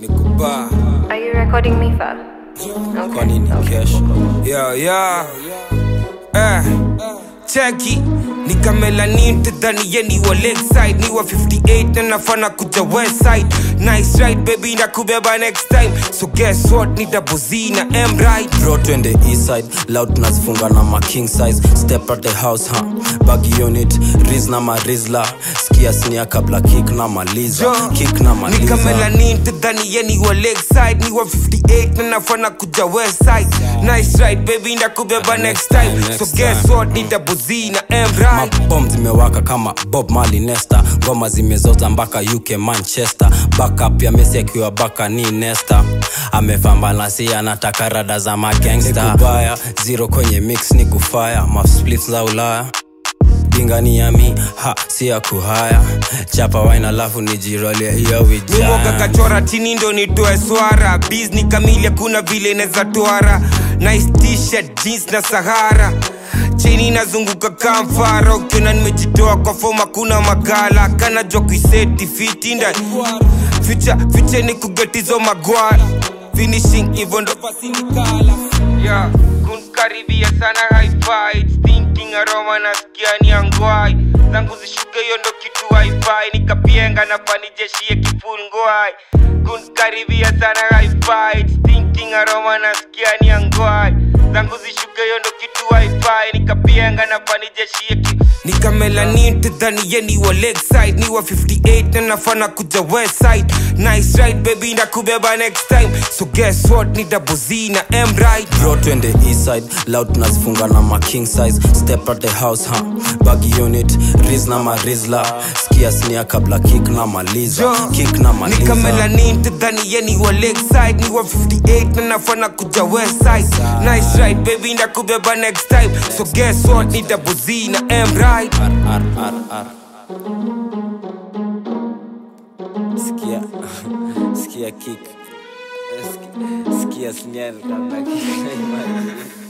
nikubaa Are you recording me, Fab? kwa Okay. nini okay. kesho yeah, yeah. Eh, cheki nikamelanin tadhani ye ni wa lakeside ni wa 58 na nafana kuja westside nice right baby nakubeba next time so guess what ni double Z na M right bro twende eastside loud tunazifunga na ma king size step at the house huh? bag unit riz na marizla skia snia kabla kick na maliza Jo, kick na maliza nikamelanin tadhani ye ni wa lakeside ni wa 58 na nafana kuja westside nice right baby nakubeba next time time, so next guess time. what ni double Z na M right mabom zimewaka kama bob mali nesta ngoma zimezota mpaka uk manchester backup ya mesi akiwa baka ni nesta amefambana si anataka rada za magangsta kubaya zero kwenye mix ni kufaya masplits za ulaya bingani yami ha si ya kuhaya chapa wine alafu nijirolie hiyo miwoga wijana kachora chini ndo nitoe swara bizni kamili hakuna vile neza twara nice t-shirt jeans na sahara chini nazunguka kamfara ukiona nimejitoa kwa foma kuna magala kanajwa kuiseti fitinda ficha ficha ni kugetizo magwara finishing hivyo ndo pasinikala yeah. kunkaribia sana hi-fi thinking aroma nasikia ni angwai zangu zishuke hiyo ndo kitu hi-fi nikapienga na fanijeshie kifungwai kunkaribia sana hi-fi thinking aroma nasikia ni angwai zangu zishuke hiyo ndo kitu hi-fi nikapienga na fanijeshie ki nikamelanin tadhani ye ni wa lakeside ni wa 58 na nafana kuja westside nice right baby nakubeba next time so guess what ni double Z na M right bro twende eastside loud tunazifunga na ma king size step at the house huh? bag unit riz na marizla skia snia kabla kick na maliza Jo, kick na maliza nikamelanin tadhani ye ni wa lakeside ni wa 58 na nafana kuja westside nice right baby nakubeba next time so guess what ni double Z na M right Ar, ar, ar, ar. Skia, skia kick. Skia, skia snia kabla kick.